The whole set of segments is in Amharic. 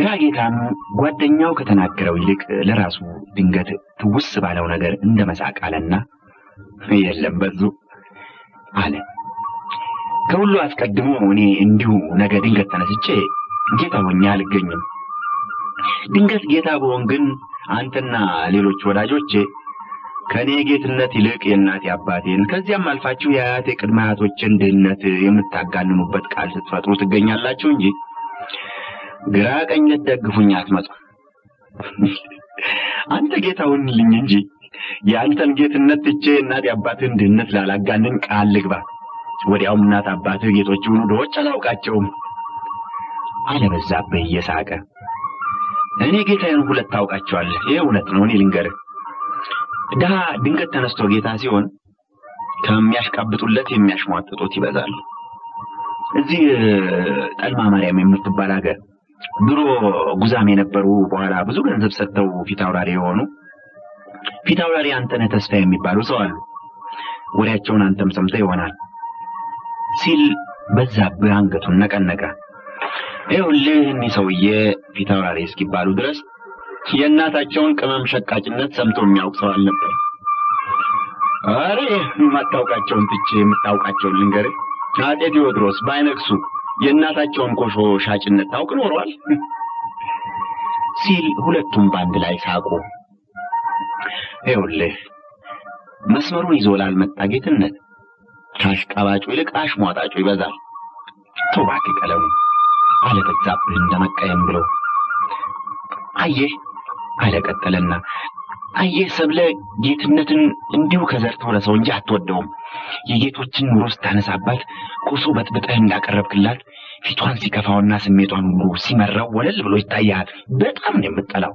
ግራ ጌታም ጓደኛው ከተናገረው ይልቅ ለራሱ ድንገት ትውስ ባለው ነገር እንደ መሳቅ አለና የለም በዙ አለ። ከሁሉ አስቀድሞ እኔ እንዲሁ ነገ ድንገት ተነስቼ ጌታ ሆኜ አልገኝም። ድንገት ጌታ በሆን ግን አንተና ሌሎች ወዳጆቼ ከእኔ ጌትነት ይልቅ የእናቴ አባቴን ከዚያም አልፋችሁ የአያቴ ቅድመ አያቶችን ድህነት የምታጋንኑበት ቃል ስትፈጥሩ ትገኛላችሁ እንጂ ግራ ቀኝ ልትደግፉኝ አትመጡም። አንተ ጌታ ሁንልኝ እንጂ የአንተን ጌትነት ትቼ እናቴ አባትህን ድህነት ላላጋንን ቃል ልግባ። ወዲያውም እናት አባትህ ጌቶች ይሁኑ ድሆች አላውቃቸውም አለ በዛብህ እየሳቀ። እኔ ጌታዬን ሁለት ታውቃቸዋለህ። ይህ እውነት ነው። እኔ ልንገርህ፣ ድሃ ድንገት ተነስቶ ጌታ ሲሆን ከሚያሽቃብጡለት የሚያሽሟጥጡት ይበዛሉ። እዚህ ጠልማ ማርያም የምትባል ሀገር ድሮ ጉዛም የነበሩ በኋላ ብዙ ገንዘብ ሰጥተው ፊት አውራሪ የሆኑ ፊት አውራሪ አንተነህ ተስፋ የሚባሉ ሰው አሉ። ወሬያቸውን አንተም ሰምተህ ይሆናል ሲል በዛብህ አንገቱን ነቀነቀ። ይኸውልህ እኒህ ሰውዬ ፊት አውራሪ እስኪባሉ ድረስ የእናታቸውን ቅመም ሸቃጭነት ሰምቶ የሚያውቅ ሰው አልነበር። አረ የማታውቃቸውን ትቼ የምታውቃቸውን ልንገርህ። አጤ ቴዎድሮስ ባይነግሱ የእናታቸውን ኮሾ ሻጭነት ታውቅ ኖሯል ሲል ሁለቱም በአንድ ላይ ሳቁ። ይኸውልህ መስመሩን ይዞ ላልመጣ ጌትነት ከአሽቃባጩ ይልቅ አሽሟጣጩ ይበዛል። ተው እባክህ ቀለሙ አለ በዛብህ እንደመቀየም ብሎ። አየህ አለ ቀጠለና፣ አየህ ሰብለ ጌትነትን እንዲሁ ከዘር ተውረሰው እንጂ አትወደውም። የጌቶችን ኑሮ ስታነሳባት ኮሶ በጥብጠህ እንዳቀረብክላት ፊቷን ሲከፋውና ስሜቷን ሁሉ ሲመራው ወለል ብሎ ይታያል። በጣም ነው የምጠላው።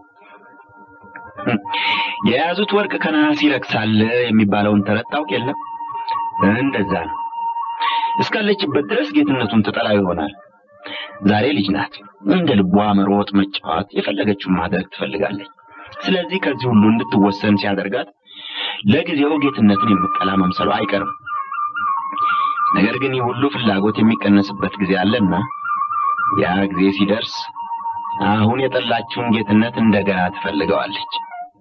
የያዙት ወርቅ ከነሐስ ይረክሳል የሚባለውን ተረት ታውቅ የለም? እንደዛ ነው። እስካለችበት ድረስ ጌትነቱን ትጠላው ይሆናል። ዛሬ ልጅ ናት። እንደ ልቧ መሮጥ፣ መጫወት፣ የፈለገችውን ማድረግ ትፈልጋለች። ስለዚህ ከዚህ ሁሉ እንድትወሰን ሲያደርጋት ለጊዜው ጌትነትን የምጠላ መምሰሉ አይቀርም። ነገር ግን ይህ ሁሉ ፍላጎት የሚቀነስበት ጊዜ አለና ያ ጊዜ ሲደርስ አሁን የጠላችውን ጌትነት እንደገና ትፈልገዋለች።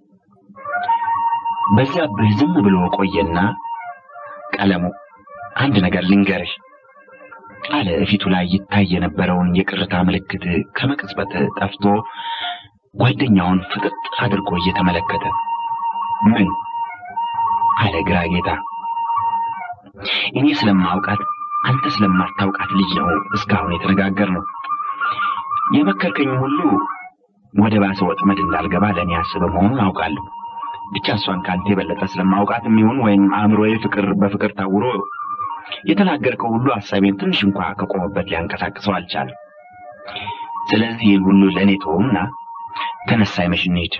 በዛብህ ዝም ብሎ ቆየና ቀለሙ አንድ ነገር ልንገርሽ አለ። ፊቱ ላይ ይታይ የነበረውን የቅርታ ምልክት ከመቅጽበት ጠፍቶ ጓደኛውን ፍጥጥ አድርጎ እየተመለከተ ምን አለ ግራ ጌታ። እኔ ስለማውቃት አንተ ስለማታውቃት ልጅ ነው እስካሁን የተነጋገርነው። የመከርከኝ ሁሉ ወደ ባሰ ወጥመድ እንዳልገባ ለእኔ አስበ መሆኑን አውቃለሁ። ብቻ እሷን ከአንተ የበለጠ ስለማውቃት የሚሆን ወይም አእምሮዬ ፍቅር በፍቅር ታውሮ የተናገርከው ሁሉ ሀሳቤን ትንሽ እንኳ ከቆመበት ሊያንቀሳቅሰው አልቻለም። ስለዚህ ይህን ሁሉ ለእኔ ተወውና ተነሳ ይመሽ እንሂድ።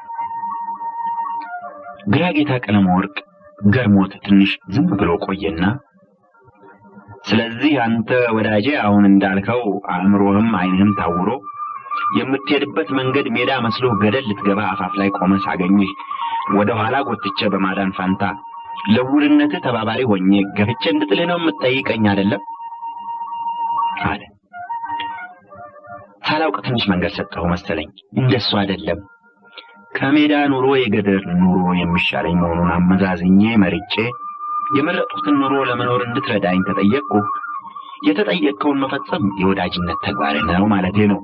ግራ ጌታ ቀለመ ወርቅ ገርሞት ትንሽ ዝም ብሎ ቆየና ስለዚህ አንተ ወዳጄ አሁን እንዳልከው አእምሮህም ዓይንህም ታውሮ የምትሄድበት መንገድ ሜዳ መስሎ ገደል ልትገባ አፋፍ ላይ ቆመ ሳገኝህ ወደ ኋላ ጎትቼ በማዳን ፋንታ ለውርነትህ ተባባሪ ሆኜ ገፍቼ እንድጥልህ ነው የምትጠይቀኝ አይደለም? አለ። ሳላውቅ ትንሽ መንገድ ሰጠሁ መሰለኝ። እንደሱ አይደለም። ከሜዳ ኑሮ የገደር ኑሮ የሚሻለኝ መሆኑን አመዛዝኜ መርጬ የመረጡትን ኑሮ ለመኖር እንድትረዳኝ ተጠየቅኩ። የተጠየቅከውን መፈጸም የወዳጅነት ተግባር ነው ማለቴ ነው።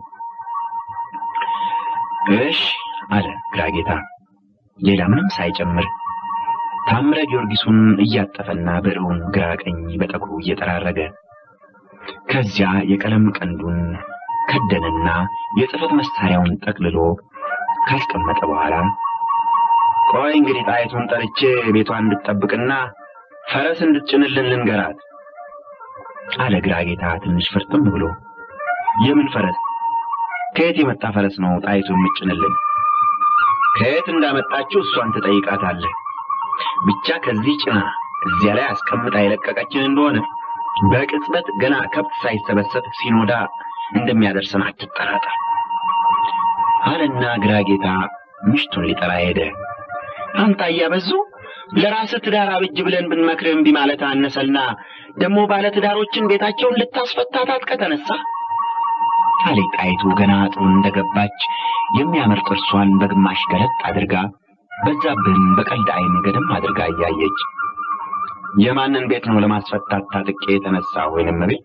እሽ አለ ግራጌታ ሌላ ምንም ሳይጨምር ታምረ ጊዮርጊሱን እያጠፈና ብዕሩን ግራ ቀኝ በጠጉሩ እየጠራረገ ከዚያ የቀለም ቀንዱን ከደንና የጽሕፈት መሳሪያውን ጠቅልሎ ካስቀመጠ በኋላ ቆይ እንግዲህ ጣይቱን ጠርቼ ቤቷን እንድትጠብቅና ፈረስ እንድትጭንልን ልንገራት አለ ግራ ጌታ ትንሽ ፍርጥም ብሎ። የምን ፈረስ? ከየት የመጣ ፈረስ ነው ጣይቱ የምትጭንልን? ከየት እንዳመጣችው እሷን ትጠይቃታለህ። ብቻ ከዚህ ጭና እዚያ ላይ አስቀምጣ የለቀቀችን እንደሆነ በቅጽበት ገና ከብት ሳይሰበሰብ ሲኖዳ እንደሚያደርሰን አትጠራጠር አለና ግራ ጌታ ምሽቱን ሊጠራ ሄደ። አንተ አያበዙ ለራስህ ትዳር አብጅ ብለን ብንመክርህ እምቢ ማለት አነሰልና ደግሞ ባለ ትዳሮችን ቤታቸውን ልታስፈታታት ከተነሳ አለች ጣይቱ ገና ጥሩ እንደገባች የሚያምር ጥርሷን በግማሽ ገለጥ አድርጋ በዛብህን በቀልድ ዓይን ገደም አድርጋ እያየች የማንን ቤት ነው ለማስፈታት ታጥቄ የተነሳ ወይንም ቤት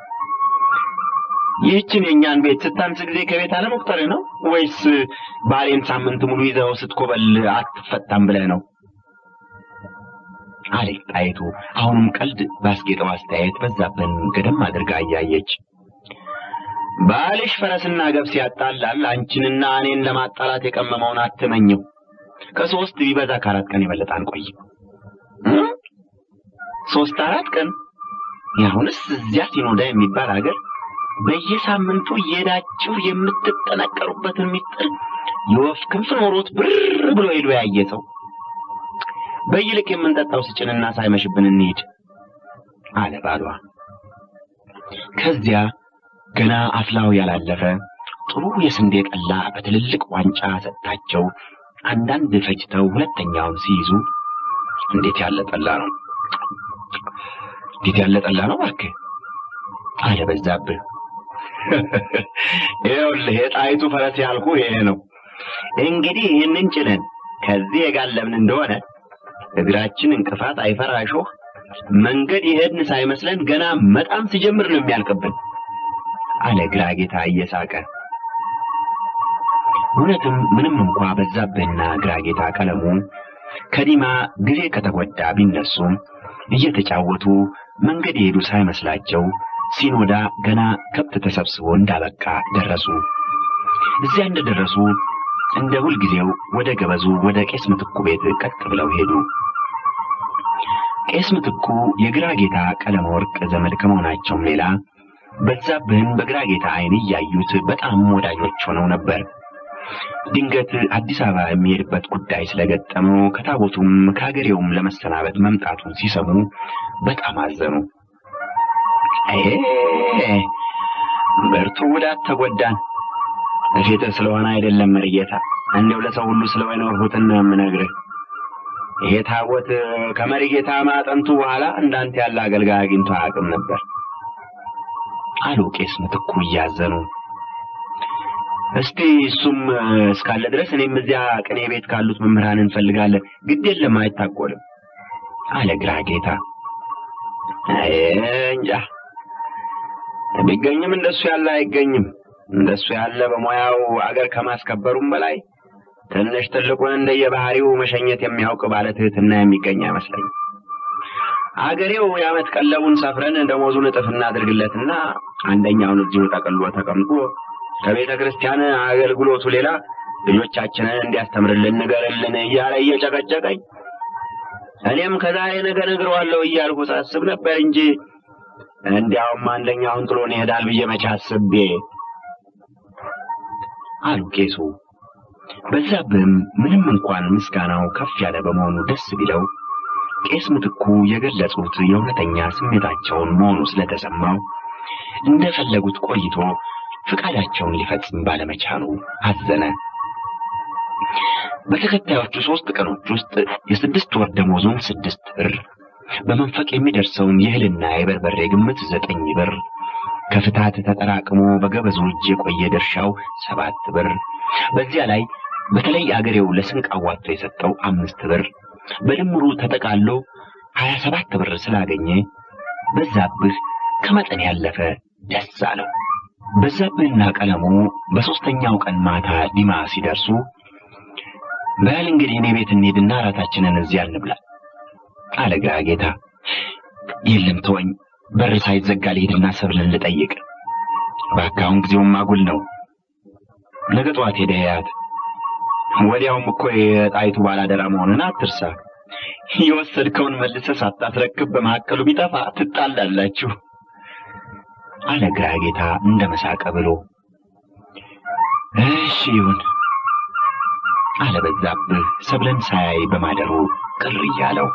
ይህችን የእኛን ቤት ስታንስ ጊዜ ከቤት አለመቁጠር ነው ወይስ ባሌን ሳምንት ሙሉ ይዘው ስትኮበል አትፈታም ብለህ ነው አለች ጣይቱ አሁንም ቀልድ ባስጌጠው አስተያየት በዛብህን ገደም አድርጋ እያየች ባልሽ ፈረስና ገብስ ያጣላል አንቺንና እኔን ለማጣላት የቀመመውን አትመኘው ከሶስት ቢበዛ ከአራት ቀን የበለጠ አንቆይም ሶስት አራት ቀን ያሁንስ እዚያ ሲኖዳ የሚባል ሀገር በየሳምንቱ እየሄዳችሁ የምትጠነቀሩበትን ሚስጥር የወፍ ክንፍ ኖሮት ብር ብሎ ሄዶ ያየ ሰው በይልቅ የምንጠጣው ስጭንና ሳይመሽብን እንሂድ አለ ባሏ። ከዚያ ገና አፍላው ያላለፈ ጥሩ የስንዴ ጠላ በትልልቅ ዋንጫ ሰጥታቸው አንዳንድ ፈጭተው ሁለተኛውን ሲይዙ እንዴት ያለ ጠላ ነው! እንዴት ያለ ጠላ ነው እባክህ አለ በዛብህ። ይኸውልህ የጣይቱ ፈረስ ያልኩ ይሄ ነው። እንግዲህ ይህንን ጭነን ከዚህ የጋለብን እንደሆነ እግራችን እንቅፋት አይፈራ እሾህ መንገድ የሄድን ሳይመስለን ገና መጣም ሲጀምር ነው የሚያልቅብን አለ ግራጌታ እየሳቀ። እውነትም ምንም እንኳ በዛብህና ግራጌታ ቀለሙ ከዲማ ጊዜ ከተጎዳ ቢነሱም እየተጫወቱ መንገድ የሄዱ ሳይመስላቸው ሲኖዳ ገና ከብት ተሰብስቦ እንዳበቃ ደረሱ። እዚያ እንደደረሱ እንደ ሁልጊዜው ወደ ገበዙ ወደ ቄስ ምትኩ ቤት ቀጥ ብለው ሄዱ። ቄስ ምትኩ የግራ ጌታ ቀለመ ወርቅ ዘመድ ከመሆናቸውም ሌላ በዛብህን በግራ ጌታ ዓይን እያዩት በጣም ወዳጆች ሆነው ነበር። ድንገት አዲስ አበባ የሚሄድበት ጉዳይ ስለገጠመው ከታቦቱም ከሀገሬውም ለመሰናበት መምጣቱን ሲሰሙ በጣም አዘኑ። ይሄ ብርቱ ጉዳት ተጎዳን። እፊት ስለሆነ አይደለም መርጌታ፣ እንደው ለሰው ሁሉ ስለሆነ ወርሁትን ነው የምነግርህ። ይሄ ታቦት ከመርጌታ ማጠንቱ በኋላ እንዳንተ ያለ አገልጋይ አግኝቶ አያውቅም ነበር አሉ ቄስ ምትኩ እያዘኑ። እስቲ እሱም እስካለ ድረስ እኔም እዚያ ቅኔ ቤት ካሉት መምህራን እንፈልጋለን። ግድ የለም አይታቆልም አለ ግራ ጌታ። እንጃ ቢገኝም እንደሱ ያለ አይገኝም። እንደሱ ያለ በሙያው አገር ከማስከበሩም በላይ ትንሽ ትልቁን እንደየባህሪው መሸኘት የሚያውቅ ባለ ትህትና የሚገኝ አይመስለኝም። አገሬው የዓመት ቀለቡን ሰፍረን ደሞዙን እጥፍ እናድርግለትና አንደኛውን እዚሁ ጠቅሎ ተቀምጦ ከቤተ ክርስቲያን አገልግሎቱ ሌላ ልጆቻችንን እንዲያስተምርልን ንገርልን እያለ እየጨቀጨቀኝ እኔም ከዛሬ ነገ ነግረዋለሁ እያልኩ ሳስብ ነበር እንጂ እንዲያውም አንደኛውን ጥሎን ይሄዳል ብዬ መቼ አስቤ አሉ ቄሱ። በዛብህም ምንም እንኳን ምስጋናው ከፍ ያለ በመሆኑ ደስ ቢለው ቄስ ምትኩ የገለጹት የእውነተኛ ስሜታቸውን መሆኑ ስለተሰማው እንደፈለጉት ቆይቶ ፍቃዳቸውን ሊፈጽም ባለመቻሉ አዘነ። በተከታዮቹ ሶስት ቀኖች ውስጥ የስድስት ወር ደሞዙን ስድስት ብር በመንፈቅ የሚደርሰውን የእህልና የበርበሬ ግምት ዘጠኝ ብር ከፍታት ተጠራቅሞ በገበዙ እጅ የቆየ ድርሻው ሰባት ብር በዚያ ላይ በተለይ አገሬው ለስንቅ አዋጥቶ የሰጠው አምስት ብር በድምሩ ተጠቃሎ ሀያ ሰባት ብር ስላገኘ በዛብህ ከመጠን ያለፈ ደስ አለው። በዛብህና ቀለሙ በሦስተኛው ቀን ማታ ዲማ ሲደርሱ በል እንግዲህ እኔ ቤት እንሂድና እራታችንን እዚያ እንብላ አለ ግራ ጌታ። የለም ተወኝ፣ በር ሳይዘጋ ልሄድና ሰብልን ልጠይቅ። እባክህ አሁን ጊዜውም አጉል ነው። ነገ ጠዋት ሄደህ ያት። ወዲያውም እኮ የጣይቱ ባላደራ መሆንን አትርሳ። የወሰድከውን መልሰህ ሳታስረክብ በመካከሉ ቢጠፋ ትጣላላችሁ አለ ግራ ጌታ እንደ መሳቀ ብሎ። እሺ ይሁን አለ በዛብህ ሰብለን ሳያይ በማደሩ ቅር እያለው።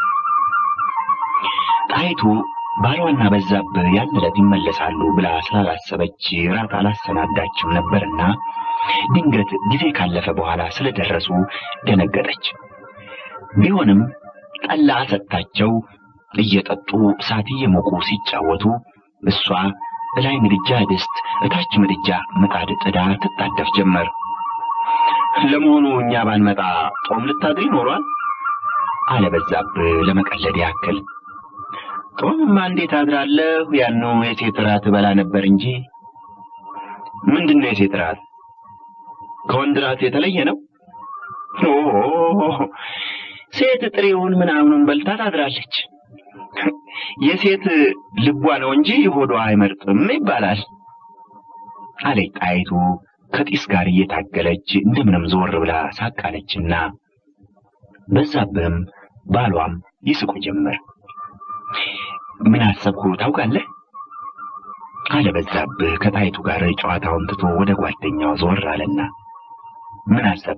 ጣይቱ ባሏና በዛብህ ያን ዕለት ይመለሳሉ ብላ ስላላሰበች ራት አላሰናዳችም ነበርና ድንገት ጊዜ ካለፈ በኋላ ስለደረሱ ደነገጠች። ቢሆንም ጠላ ሰጥታቸው እየጠጡ እሳት እየሞቁ ሲጫወቱ እሷ እላይ ምድጃ ድስት፣ እታች ምድጃ ምጣድ ጥዳ ትጣደፍ ጀመር። ለመሆኑ እኛ ባንመጣ ጦም ልታድር ይኖሯል? አለ በዛብህ ለመቀለድ ያክል። ጦምማ እንዴት አድራለሁ? ያኑ የሴት ራት በላ ነበር እንጂ። ምንድን ነው የሴት ራት? ከወንድ ራት የተለየ ነው? ኦ ሴት ጥሬውን ምናምኑን በልታ ታድራለች። የሴት ልቧ ነው እንጂ ሆዷ አይመርጥም ይባላል አለች ጣይቱ ከጢስ ጋር እየታገለች እንደምንም ዞር ብላ ሳቃለችና በዛብህም ባሏም ይስቁ ጀመር። ምን አሰብኩ ታውቃለህ? አለ በዛብህ ከጣይቱ ጋር ጨዋታውን ትቶ ወደ ጓደኛው ዞር አለና ምን አሰብ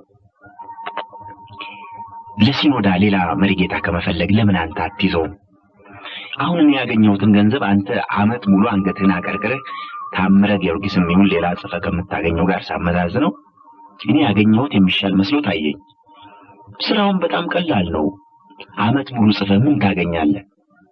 ለሲኖዳ ሌላ መሪጌታ ከመፈለግ ለምን አንተ አትይዘውም? አሁን እኔ ያገኘሁትን ገንዘብ አንተ አመት ሙሉ አንገትህን አቀርቅረህ ታምረ ጊዮርጊስም ይሁን ሌላ ጽፈ ከምታገኘው ጋር ሳመዛዝነው እኔ ያገኘሁት የሚሻል መስሎ ታየኝ። ስራውን በጣም ቀላል ነው። አመት ሙሉ ጽፈ ምን ታገኛለህ?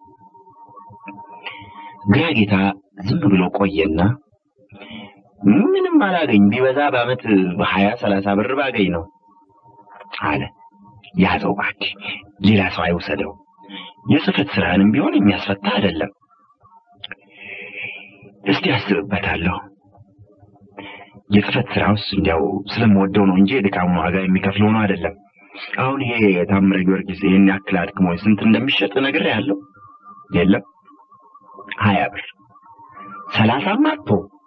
ግራ ጌታ ዝም ብሎ ቆየና ምንም አላገኝ ቢበዛ በአመት በሀያ ሰላሳ ብር ባገኝ ነው አለ። ያዘው እባክህ፣ ሌላ ሰው አይውሰደው። የጽህፈት ስራህንም ቢሆን የሚያስፈታ አይደለም። እስቲ አስብበታለሁ። የጽህፈት ስራውስ እንዲያው ስለምወደው ነው እንጂ የድካሙን ዋጋ የሚከፍል ሆኖ አይደለም። አሁን ይሄ ታምረ ጊዮርጊስ ይህን ያክል አድክሞኝ ስንት እንደሚሸጥ ነግሬሃለሁ። የለም ሀያ ብር ሰላሳም አቶ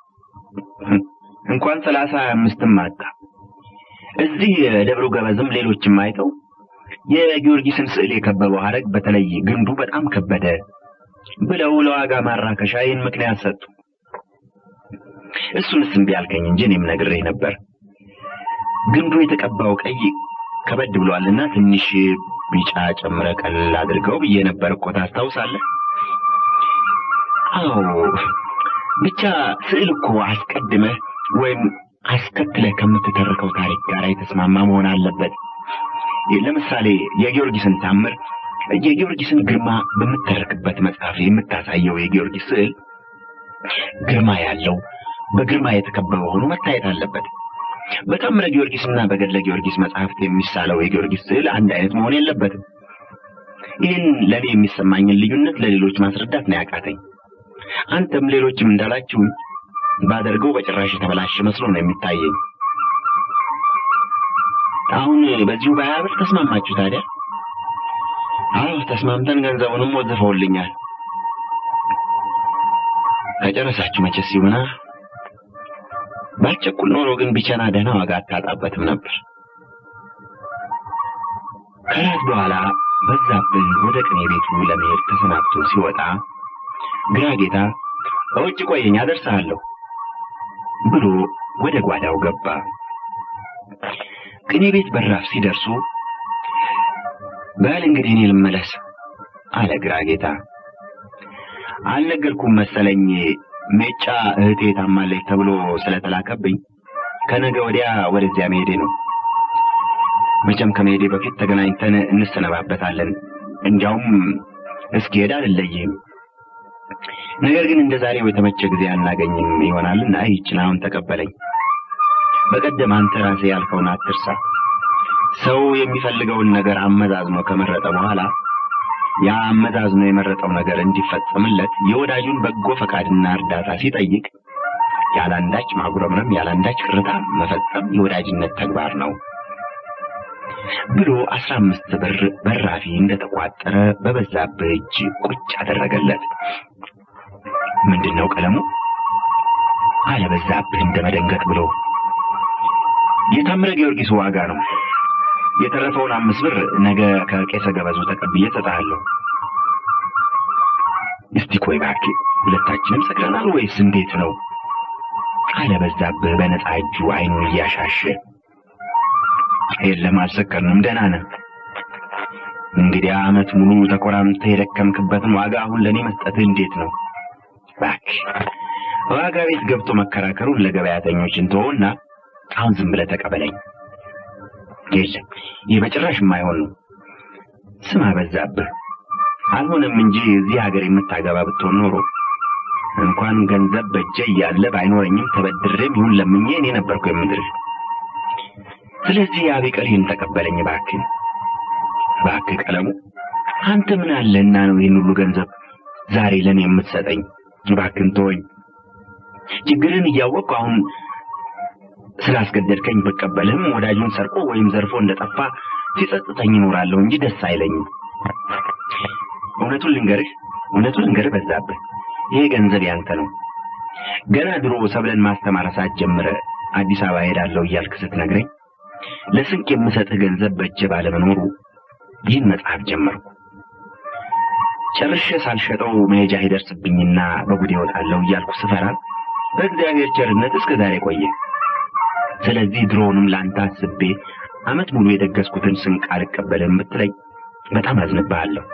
እንኳን ሰላሳ አምስትም አጣ። እዚህ ደብሩ ገበዝም ሌሎችም አይተው የጊዮርጊስን ስዕል የከበበው ሐረግ በተለይ ግንዱ በጣም ከበደ ብለው ለዋጋ ማራከሻ ይህን ምክንያት ሰጡ። እሱንስ እምቢ አልከኝ እንጂ እኔም ነግሬህ ነበር። ግንዱ የተቀባው ቀይ ከበድ ብሏልና ትንሽ ቢጫ ጨምረ ቀለል አድርገው ብዬ ነበር እኮ ታስታውሳለህ? አዎ ብቻ ስዕል እኮ አስቀድመህ ወይም አስከትለህ ከምትተርከው ታሪክ ጋር የተስማማ መሆን አለበት። ለምሳሌ የጊዮርጊስን ታምር የጊዮርጊስን ግርማ በምትተርክበት መጽሐፍ የምታሳየው የጊዮርጊስ ስዕል ግርማ ያለው በግርማ የተከበበ ሆኖ መታየት አለበት። በታምረ ጊዮርጊስና በገድለ ጊዮርጊስ መጽሐፍት የሚሳለው የጊዮርጊስ ስዕል አንድ አይነት መሆን የለበትም። ይህን ለእኔ የሚሰማኝን ልዩነት ለሌሎች ማስረዳት ነው ያቃተኝ። አንተም ሌሎችም እንዳላችሁኝ ባደርገው በጭራሽ የተበላሸ መስሎ ነው የሚታየኝ። አሁን በዚሁ በሀያ ብር ተስማማችሁ ታዲያ? አዎ ተስማምተን ገንዘቡንም ወዝፈውልኛል። ከጨረሳችሁ መቼስ ይሆና ባልቸኩል ኖሮ ግን ቢቸና ደህና ዋጋ አታጣበትም ነበር። ከራት በኋላ በዛብህ ወደ ቅኔ ቤቱ ለመሄድ ተሰናብቶ ሲወጣ ግራ ጌታ በውጭ ቆየኝ አደርሰሃለሁ ብሎ ወደ ጓዳው ገባ። ቅኔ ቤት በራፍ ሲደርሱ በል እንግዲህ እኔ ልመለስ አለ ግራ ጌታ። አልነገርኩም መሰለኝ ሜጫ እህቴ ታማለች ተብሎ ስለተላከብኝ ከነገ ወዲያ ወደዚያ መሄዴ ነው። መቼም ከመሄዴ በፊት ተገናኝተን እንሰነባበታለን። እንዲያውም እስኪሄድ አልለይህም። ነገር ግን እንደ ዛሬው የተመቸ ጊዜ አናገኝም ይሆናልና ይህችን አሁን ተቀበለኝ። በቀደም አንተ ራስህ ያልከውን አትርሳ። ሰው የሚፈልገውን ነገር አመዛዝኖ ከመረጠ በኋላ ያ አመዛዝኖ የመረጠው ነገር እንዲፈጸምለት የወዳጁን በጎ ፈቃድና እርዳታ ሲጠይቅ ያላንዳች ማጉረምረም፣ ያላንዳች ቅርታ መፈጸም የወዳጅነት ተግባር ነው ብሎ አስራ አምስት ብር በራፊ እንደተቋጠረ በበዛብህ እጅ ቁጭ አደረገለት። ምንድን ነው ቀለሙ? አለ በዛብህ እንደ መደንገጥ ብሎ። የታምረ ጊዮርጊስ ዋጋ ነው። የተረፈውን አምስት ብር ነገ ከቄሰ ገበዙ ተቀብዬ እሰጥሃለሁ። እስቲ ቆይ እባክህ፣ ሁለታችንም ሰክረናል ወይስ እንዴት ነው? አለ በዛብህ በነፃ እጁ አይኑን እያሻሸ። የለም አልሰከርንም፣ ደህና ነን። እንግዲህ ዓመት ሙሉ ተኮራምተህ የደከምክበትን ዋጋ አሁን ለእኔ መስጠትህ እንዴት ነው? እባክህ ዋጋ ቤት ገብቶ መከራከሩን ለገበያተኞች እንተወውና አሁን ዝም ብለህ ተቀበለኝ። የለም ይህ በጭራሽ የማይሆን ነው። ስማ በዛብህ፣ አልሆነም እንጂ እዚህ ሀገር የምታገባ ብትሆን ኖሮ እንኳን ገንዘብ በእጄ እያለ ባይኖረኝም ተበድሬም ይሁን ለምኜ እኔ ነበርኩ የምድርህ። ስለዚህ ያ ቢቀር ይህን ተቀበለኝ እባክህ፣ እባክህ ቀለሙ፣ አንተ ምን አለህና ነው ይህን ሁሉ ገንዘብ ዛሬ ለእኔ የምትሰጠኝ? እባክህን ተወኝ። ችግርን እያወቅሁ አሁን ስላስገደድከኝ ብቀበልህም ወዳጁን ሰርቆ ወይም ዘርፎ እንደጠፋ ሲጸጽተኝ እኖራለሁ እንጂ ደስ አይለኝም። እውነቱን ልንገርህ እውነቱን ልንገርህ በዛብህ፣ ይሄ ገንዘብ ያንተ ነው። ገና ድሮ ሰብለን ማስተማር ሳትጀምረ አዲስ አበባ ሄዳለሁ እያልክ ስትነግረኝ ለስንቅ የምሰጥህ ገንዘብ በእጄ ባለመኖሩ ይህን መጽሐፍ ጀመርኩ። ጨርሼ ሳልሸጠው መሄጃ ይደርስብኝና በጉዴ እወጣለሁ እያልኩ ስፈራ በእግዚአብሔር ቸርነት እስከ ዛሬ ቆየ። ስለዚህ ድሮውንም ለአንተ አስቤ ዓመት ሙሉ የደገስኩትን ስንቅ አልቀበልም ብትለኝ በጣም አዝንብሃለሁ።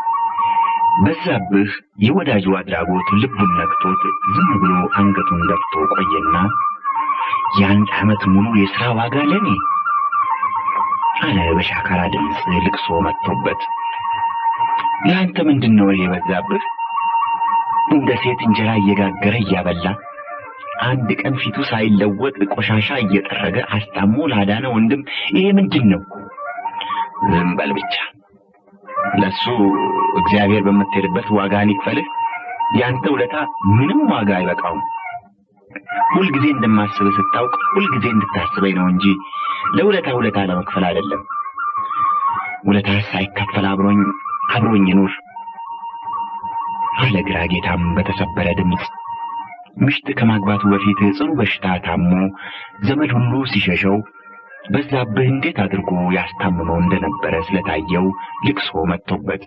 በዛብህ የወዳጁ አድራጎት ልቡን ነክቶት ዝም ብሎ አንገቱን ደፍቶ ቆየና የአንድ ዓመት ሙሉ የሥራ ዋጋ ለኔ አለ በሻካራ ድምፅ ልቅሶ መጥቶበት። ለአንተ ምንድን ነው ይሄ በዛብህ? እንደ ሴት እንጀራ እየጋገረ እያበላ አንድ ቀን ፊቱ ሳይለወጥ ቆሻሻ እየጠረገ አስታሞ ላዳነ ወንድም ይሄ ምንድን ነው? ዝም በል ብቻ። ለሱ እግዚአብሔር በምትሄድበት ዋጋህን ይክፈልህ። ያንተ ውለታ ምንም ዋጋ አይበቃውም። ሁልጊዜ እንደማስብህ ስታውቅ ሁልጊዜ እንድታስበኝ ነው እንጂ ለውለታ ውለታ ለመክፈል አይደለም። ውለታ ሳይከፈል አብሮኝ አብሮኝ ይኑር አለ ግራ ጌታም በተሰበረ ድምፅ። ምሽት ከማግባቱ በፊት ጽኑ በሽታ ታሞ ዘመድ ሁሉ ሲሸሸው በዛብህ እንዴት አድርጎ ያስታምመው እንደነበረ ስለታየው ልቅሶ መጥቶበት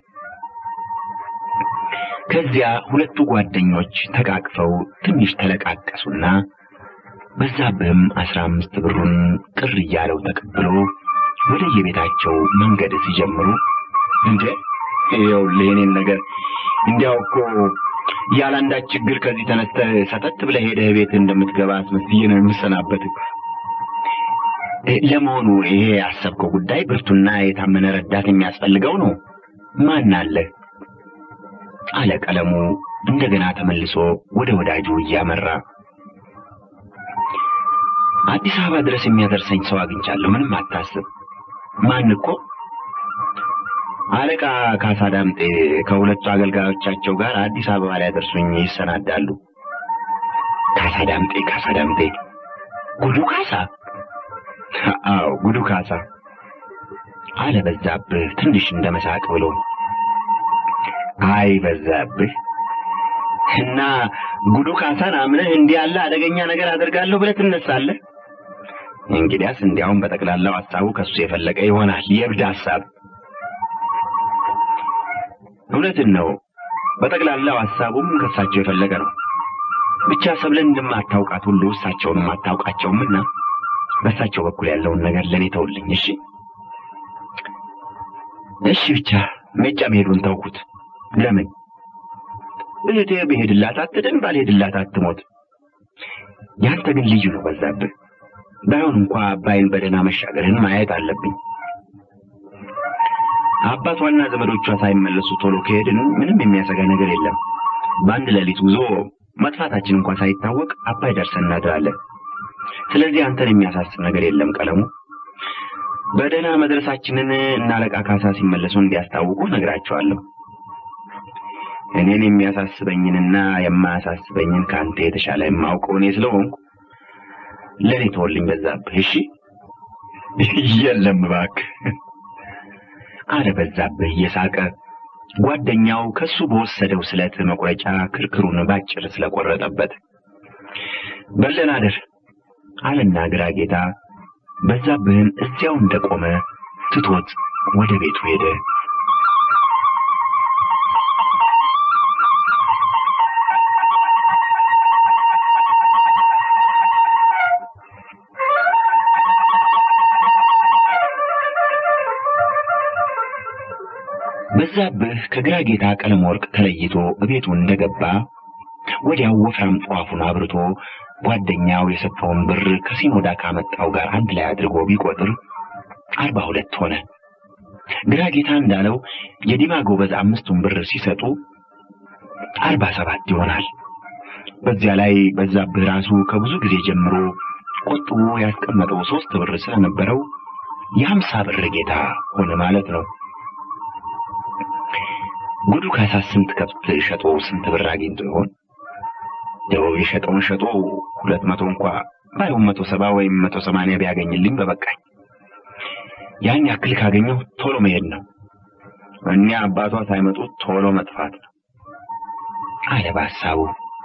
ከዚያ ሁለቱ ጓደኞች ተቃቅፈው ትንሽ ተለቃቀሱና በዛብህም አስራ አምስት ብሩን ቅር እያለው ተቀብሎ ወደ የቤታቸው መንገድ ሲጀምሩ እንዴ ይኸውልህ የኔን ነገር እንዲያው እኮ ያለ አንዳች ችግር ከዚህ ተነስተህ ሰተት ብለህ ሄደህ ቤት እንደምትገባ አስመስዬ ነው የምሰናበትህ። ለመሆኑ ይሄ ያሰብከው ጉዳይ ብርቱና የታመነ ረዳት የሚያስፈልገው ነው? ማን አለ? አለ ቀለሙ እንደገና ተመልሶ ወደ ወዳጁ እያመራ። አዲስ አበባ ድረስ የሚያደርሰኝ ሰው አግኝቻለሁ። ምንም አታስብ። ማን እኮ? አለቃ ካሳ ዳምጤ ከሁለቱ አገልጋዮቻቸው ጋር አዲስ አበባ ላይ ያደርሱኝ ይሰናዳሉ። ካሳ ዳምጤ ካሳ ዳምጤ ጉዱ ካሳ? አዎ ጉዱ ካሳ አለ በዛብህ ትንሽ እንደ መሳቅ ብሎ። አይ በዛብህ እና ጉዱ ካሳን አምነህ እንዲህ ያለ አደገኛ ነገር አደርጋለሁ ብለህ ትነሳለህ? እንግዲያስ እንዲያውም በጠቅላላው ሐሳቡ ከሱ የፈለቀ ይሆናል። የእብድ ሐሳብ። እውነትን ነው። በጠቅላላው ሐሳቡም ከእሳቸው የፈለቀ ነው። ብቻ ሰብለን እንደማታውቃት ሁሉ እሳቸውንም አታውቃቸውምና በእሳቸው በኩል ያለውን ነገር ለእኔ ተውልኝ። እሺ እሺ። ብቻ ሜጫ መሄዱን ተውኩት። ለምን እህቴ ብሄድላት አትድን፣ ባልሄድላት አትሞት። ያንተ ግን ልዩ ነው በዛብህ። ባይሆን እንኳ አባይን በደህና መሻገርህን ማየት አለብኝ። አባቷና ዘመዶቿ ሳይመለሱ ቶሎ ከሄድን ምንም የሚያሰጋ ነገር የለም። በአንድ ሌሊት ጉዞ መጥፋታችን እንኳ ሳይታወቅ አባይ ደርሰን እናድራለን። ስለዚህ አንተን የሚያሳስብ ነገር የለም ቀለሙ። በደህና መድረሳችንን እና አለቃ ካሳ ሲመለሱ እንዲያስታውቁ ነግራቸዋለሁ። እኔን የሚያሳስበኝንና የማያሳስበኝን ከአንተ የተሻለ የማውቀው እኔ ስለሆንኩ ለእኔ ተወልኝ በዛብህ። እሺ? የለም እባክህ አለ በዛብህ እየሳቀ። ጓደኛው ከሱ በወሰደው ስለት መቁረጫ ክርክሩን ባጭር ስለቆረጠበት በለን አደር አለና ግራ ጌታ በዛብህን እዚያው እንደቆመ ትቶት ወደ ቤቱ ሄደ። በዛብህ ከግራ ጌታ ቀለም ወርቅ ተለይቶ ቤቱ እንደገባ ወዲያው ወፍራም ጧፉን አብርቶ ጓደኛው የሰጠውን ብር ከሲኖዳ ካመጣው ጋር አንድ ላይ አድርጎ ቢቆጥር አርባ ሁለት ሆነ። ግራ ጌታ እንዳለው የዲማ ጎበዝ አምስቱን ብር ሲሰጡ አርባ ሰባት ይሆናል። በዚያ ላይ በዛብህ ራሱ ከብዙ ጊዜ ጀምሮ ቆጥቦ ያስቀመጠው ሶስት ብር ስለነበረው የሀምሳ ብር ጌታ ሆነ ማለት ነው። ጉዱ ካሳ ስንት ከብት ሸጦ ስንት ብር አግኝቶ ይሆን? ያው የሸጠውን ሸጦ ሁለት መቶ እንኳ ባይሆን መቶ ሰባ ወይም መቶ ሰማንያ ቢያገኝልኝ በበቃኝ። ያን ያክል ካገኘው ቶሎ መሄድ ነው። እኛ አባቷ ሳይመጡ ቶሎ መጥፋት ነው አለ በሀሳቡ።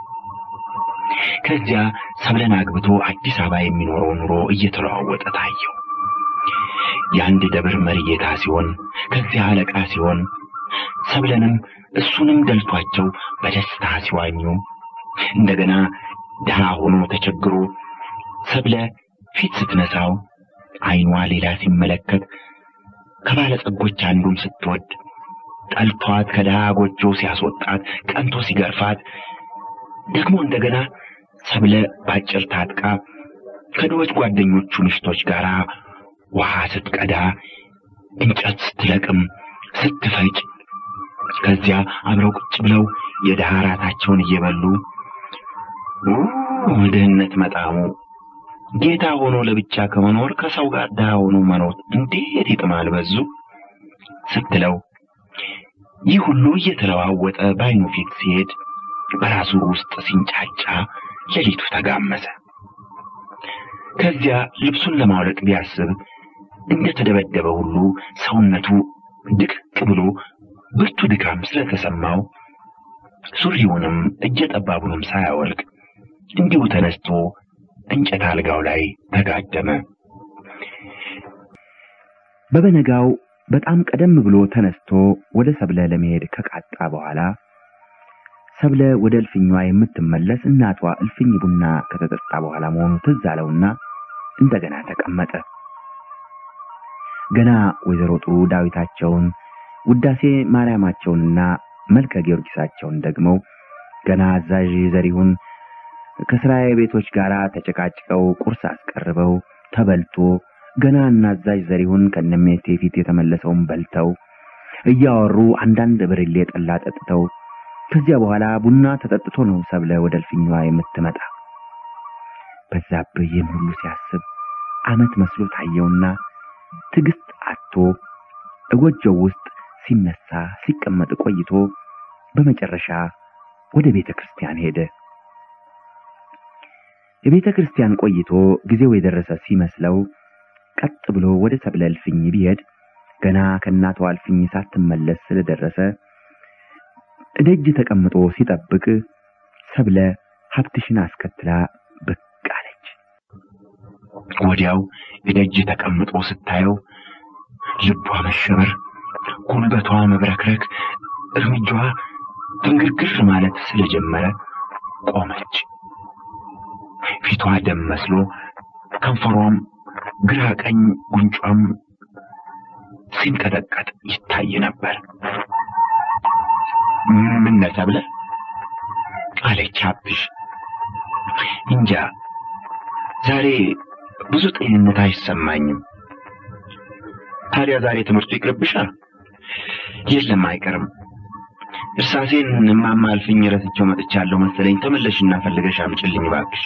ከዚያ ሰብለን አግብቶ አዲስ አበባ የሚኖረው ኑሮ እየተለዋወጠ ታየው። የአንድ ደብር መሪ ጌታ ሲሆን ከዚያ አለቃ ሲሆን ሰብለንም እሱንም ደልቷቸው በደስታ ሲዋኙ እንደገና ድሃ ሆኖ ተቸግሮ ሰብለ ፊት ስትነሳው ዓይኗ ሌላ ሲመለከት ከባለጸጎች አንዱን ስትወድ ጠልቷት ከድሃ ጎጆ ሲያስወጣት ቀንቶ ሲገርፋት ደግሞ እንደገና ሰብለ ባጭር ታጥቃ ከድሆች ጓደኞቹ ምሽቶች ጋር ውሃ ስትቀዳ እንጨት ስትለቅም ስትፈጭ ከዚያ አብረው ቁጭ ብለው የድሃ ራታቸውን እየበሉ ድህነት መጣሙ ጌታ ሆኖ ለብቻ ከመኖር ከሰው ጋር ድሃ ሆኖ መኖር እንዴት ይጥማል በዙ ስትለው ይህ ሁሉ እየተለዋወጠ በዓይኑ ፊት ሲሄድ በራሱ ውስጥ ሲንጫጫ ሌሊቱ ተጋመሰ። ከዚያ ልብሱን ለማውለቅ ቢያስብ እንደተደበደበ ሁሉ ሰውነቱ ድቅቅ ብሎ ብርቱ ድካም ስለተሰማው ሱሪውንም እጀ ጠባቡንም ሳያወልቅ እንዲሁ ተነስቶ እንጨት አልጋው ላይ ተጋደመ። በበነጋው በጣም ቀደም ብሎ ተነስቶ ወደ ሰብለ ለመሄድ ከቃጣ በኋላ ሰብለ ወደ እልፍኟ የምትመለስ እናቷ እልፍኝ ቡና ከተጠጣ በኋላ መሆኑ ትዝ አለውና እንደገና ተቀመጠ። ገና ወይዘሮ ጥሩ ዳዊታቸውን ውዳሴ ማርያማቸውንና መልከ ጊዮርጊሳቸውን ደግመው ገና አዛዥ ዘሪሁን ከስራዬ ቤቶች ጋር ተጨቃጭቀው ቁርስ አስቀርበው ተበልቶ ገና እናዛዥ ዘሪሁን ከነሜቴ ፊት የተመለሰውን በልተው እያወሩ አንዳንድ ብርሌ ጠላ ጠጥተው ከዚያ በኋላ ቡና ተጠጥቶ ነው ሰብለ ወደ እልፍኛዋ የምትመጣ። በዛብህ ይህን ሁሉ ሲያስብ ዓመት መስሎ ታየውና ትዕግስት አጥቶ እጎጆው ውስጥ ሲነሳ ሲቀመጥ ቆይቶ በመጨረሻ ወደ ቤተ ክርስቲያን ሄደ። የቤተ ክርስቲያን ቆይቶ ጊዜው የደረሰ ሲመስለው ቀጥ ብሎ ወደ ሰብለ እልፍኝ ቢሄድ ገና ከእናቷ እልፍኝ ሳትመለስ ስለደረሰ እደጅ ተቀምጦ ሲጠብቅ ሰብለ ሀብትሽን አስከትላ ብቅ አለች። ወዲያው እደጅ ተቀምጦ ስታየው ልቧ መሸበር፣ ጉልበቷ መብረክረክ፣ እርምጃዋ ድንግርግር ማለት ስለጀመረ ቆመች። ፊቷ ደም መስሎ ከንፈሯም ግራ ቀኝ ጉንጯም ሲንቀጠቀጥ ይታይ ነበር። ምን ነህ ሰብለ አለች ሀብትሽ። እንጃ ዛሬ ብዙ ጤንነት አይሰማኝም። ታዲያ ዛሬ ትምህርቱ ይቅርብሻል? የለም አይቀርም። እርሳሴን እማማ እልፍኝ ረስቼው መጥቻለሁ መሰለኝ። ተመለሽና ፈልገሽ አምጪልኝ እባክሽ።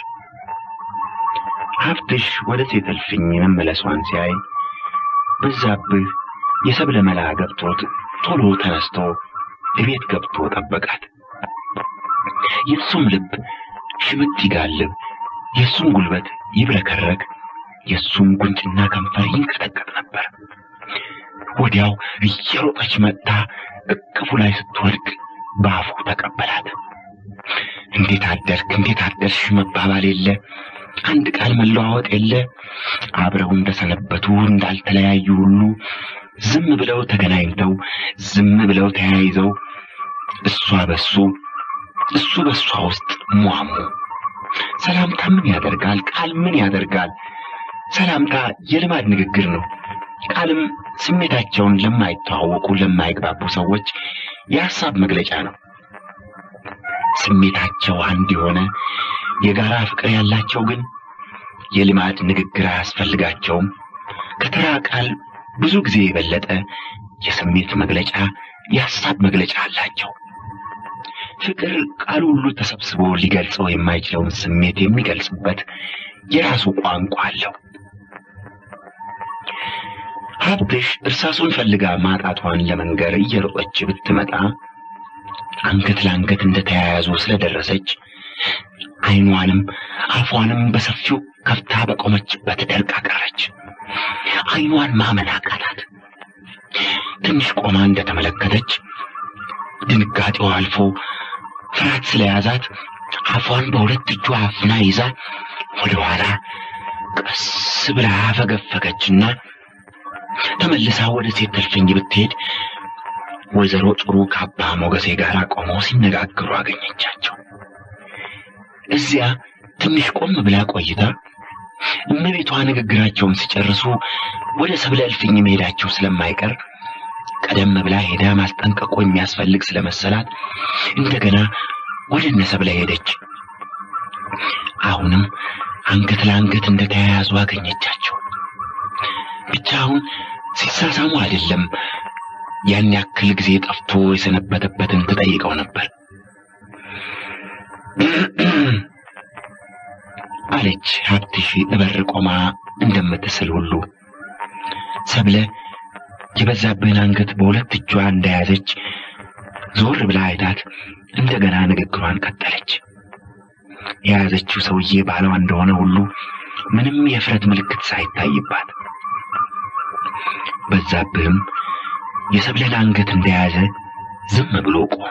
ሀብትሽ ወደ ሴት እልፍኝ መመለሷን ሲያይ በዛብህ የሰብለ መላ ገብቶት ቶሎ ተነስቶ እቤት ገብቶ ጠበቃት። የእሱም ልብ ሽምት ይጋልብ፣ የእሱም ጉልበት ይብረከረክ፣ የእሱም ጉንጭና ከንፈር ይንቀጠቀጥ ነበር። ወዲያው እየሮጠች መጥታ እቅፉ ላይ ስትወድቅ በአፉ ተቀበላት። እንዴት አደርክ፣ እንዴት አደርሽ መባባል የለ አንድ ቃል መለዋወጥ የለ። አብረው እንደሰነበቱ እንዳልተለያዩ ሁሉ ዝም ብለው ተገናኝተው ዝም ብለው ተያይዘው እሷ በሱ እሱ በሷ ውስጥ ሟሙ። ሰላምታ ምን ያደርጋል? ቃል ምን ያደርጋል? ሰላምታ የልማድ ንግግር ነው። ቃልም ስሜታቸውን ለማይተዋወቁ ለማይግባቡ ሰዎች የሐሳብ መግለጫ ነው። ስሜታቸው አንድ የሆነ የጋራ ፍቅር ያላቸው ግን የልማድ ንግግር አያስፈልጋቸውም። ከተራ ቃል ብዙ ጊዜ የበለጠ የስሜት መግለጫ፣ የሐሳብ መግለጫ አላቸው። ፍቅር ቃሉ ሁሉ ተሰብስቦ ሊገልጸው የማይችለውን ስሜት የሚገልጽበት የራሱ ቋንቋ አለው። ሀብትሽ እርሳሱን ፈልጋ ማጣቷን ለመንገር እየሮጠች ብትመጣ አንገት ለአንገት እንደተያያዙ ስለደረሰች ዓይኗንም አፏንም በሰፊው ከፍታ በቆመችበት ደርቃ ቀረች። ዓይኗን ማመን አቃታት። ትንሽ ቆማ እንደተመለከተች ድንጋጤዋ አልፎ ፍርሃት ስለያዛት አፏን በሁለት እጇ አፍና ይዛ ወደ ኋላ ቀስ ብላ ፈገፈገችና ተመልሳ ወደ ሴት እልፍኝ ብትሄድ ወይዘሮ ጥሩ ከአባ ሞገሴ ጋር ቆመው ሲነጋገሩ አገኘቻቸው። እዚያ ትንሽ ቆም ብላ ቆይታ እመቤቷ ንግግራቸውን ሲጨርሱ ወደ ሰብለ እልፍኝ መሄዳቸው ስለማይቀር ቀደም ብላ ሄዳ ማስጠንቀቁ የሚያስፈልግ ስለመሰላት እንደገና ወደ እነ ሰብለ ሄደች። አሁንም አንገት ለአንገት እንደተያያዙ አገኘቻቸው። ብቻ አሁን ሲሳሳሙ አይደለም ያን ያክል ጊዜ ጠፍቶ የሰነበተበትን ትጠይቀው ነበር። አለች ሀብትሽ እበር ቆማ እንደምትስል ሁሉ ሰብለ የበዛብህን አንገት በሁለት እጇ እንደያዘች ዞር ብላ አይታት እንደገና ንግግሯን ቀጠለች። የያዘችው ሰውዬ ባሏ እንደሆነ ሁሉ ምንም የፍረት ምልክት ሳይታይባት በዛብህም የሰብለን አንገት እንደያዘ ዝም ብሎ ቆመ።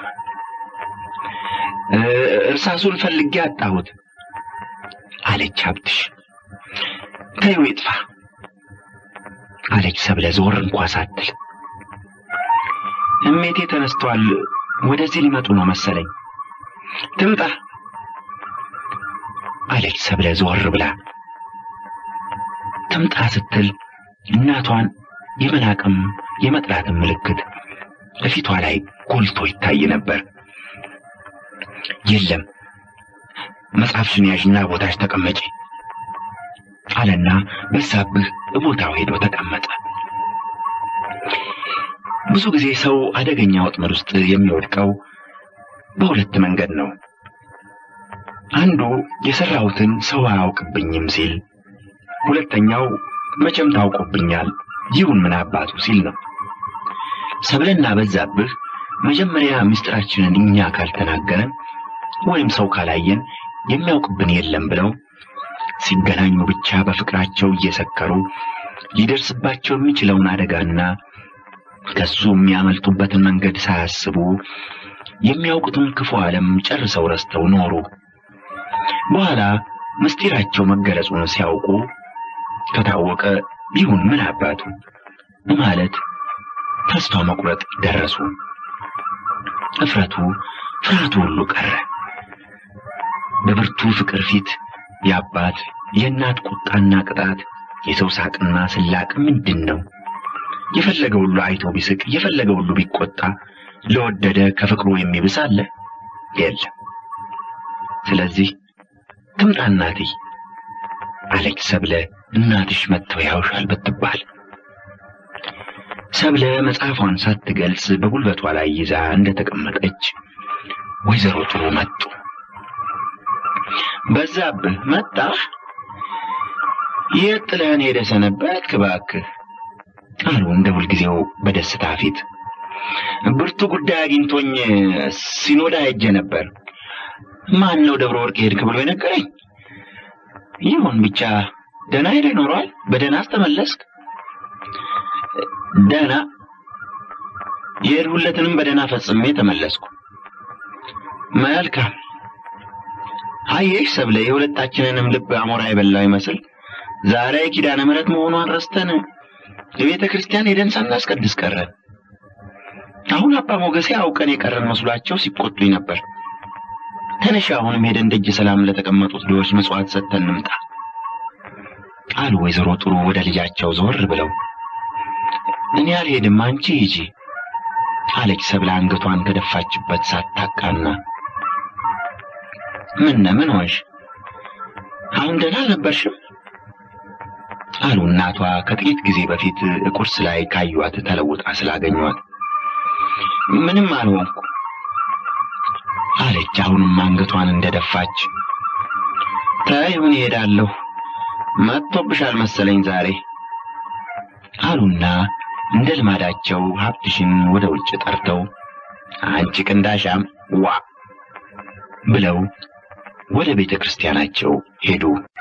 እርሳሱን ፈልጌ አጣሁት አለች ሀብትሽ። ተይው ይጥፋ አለች ሰብለ ዞር እንኳ ሳትል። እሜቴ ተነስተዋል፣ ወደዚህ ሊመጡ ነው መሰለኝ። ትምጣ አለች ሰብለ ዞር ብላ። ትምጣ ስትል እናቷን የመናቅም የመጥላትም ምልክት በፊቷ ላይ ጎልቶ ይታይ ነበር። የለም መጽሐፍሽን ያዥና ቦታሽ ተቀመጪ አለና በዛብህ ቦታው ሄዶ ተቀመጠ። ብዙ ጊዜ ሰው አደገኛ ወጥመድ ውስጥ የሚወድቀው በሁለት መንገድ ነው። አንዱ የሰራሁትን ሰው አያውቅብኝም ሲል፣ ሁለተኛው መቼም ታውቆብኛል ይሁን ምን አባቱ ሲል ነው። ሰብለና በዛብህ መጀመሪያ ምስጢራችንን እኛ ካልተናገረን ወይም ሰው ካላየን የሚያውቅብን የለም ብለው ሲገናኙ ብቻ በፍቅራቸው እየሰከሩ ሊደርስባቸው የሚችለውን አደጋና ከሱ የሚያመልጡበትን መንገድ ሳያስቡ የሚያውቁትን ክፉ ዓለም ጨርሰው ረስተው ኖሩ። በኋላ ምስጢራቸው መገለጹን ሲያውቁ ከታወቀ ይሁን ምን አባቱ ማለት ተስፋ መቁረጥ ደረሱ። እፍረቱ፣ ፍርሃቱ ሁሉ ቀረ። በብርቱ ፍቅር ፊት የአባት የእናት ቁጣና ቅጣት፣ የሰው ሳቅና ስላቅ ምንድን ነው? የፈለገ ሁሉ አይቶ ቢስቅ፣ የፈለገ ሁሉ ቢቆጣ ለወደደ ከፍቅሩ የሚብስ አለ? የለም። ስለዚህ ትምጣ እናቴ አለች ሰብለ እናትሽ መጥተው ያውሻል ብትባል። ሰብለ መጽሐፏን ሳትገልጽ በጉልበቷ ላይ ይዛ እንደተቀመጠች ወይዘሮ ጥሩ መጡ። በዛብህ መጣህ? የት ጥለህን ሄደ ሰነበትክ? እባክህ አሉ እንደ ሁልጊዜው በደስታ ፊት። ብርቱ ጉዳይ አግኝቶኝ ሲኖዳ ሄጄ ነበር። ማን ነው ደብረ ወርቅ ሄድክ ብሎ የነገረኝ? ይሁን ብቻ ደህና ሄደህ ኖሯል? በደህና አስተመለስክ? ደህና የሄድሁለትንም በደህና ፈጽሜ ተመለስኩ። መልካም አየሽ ሰብለ፣ የሁለታችንንም ልብ አሞራ የበላው ይመስል ዛሬ ኪዳነ ምሕረት መሆኗን ረስተን የቤተ ክርስቲያን ሄደን ሳናስቀድስ ቀረን። አሁን አባ ሞገሴ አውቀን የቀረን መስሏቸው ሲቆጡኝ ነበር። ተነሽ፣ አሁንም ሄደን ደጅ ሰላም ለተቀመጡት ድሆች መሥዋዕት ሰጥተን እንምጣ አሉ ወይዘሮ ጥሩ ወደ ልጃቸው ዞር ብለው። እኔ አልሄድም፣ አንቺ ሂጂ አለች ሰብለ አንገቷን ከደፋችበት ሳታቃና። ምን ምን ሆንሽ? አሁን ደህና አልነበርሽም? አሉ እናቷ ከጥቂት ጊዜ በፊት ቁርስ ላይ ካዩዋት ተለውጣ ስላገኟት። ምንም አልሆንኩ። አለች አሁንም አንገቷን እንደደፋች። ተይሁን እሄዳለሁ፣ መጥቶብሻል መሰለኝ ዛሬ አሉና እንደ ልማዳቸው ሀብትሽን ወደ ውጭ ጠርተው አንቺ ቅንዳሻም ዋ ብለው ወደ ቤተ ክርስቲያናቸው ሄዱ።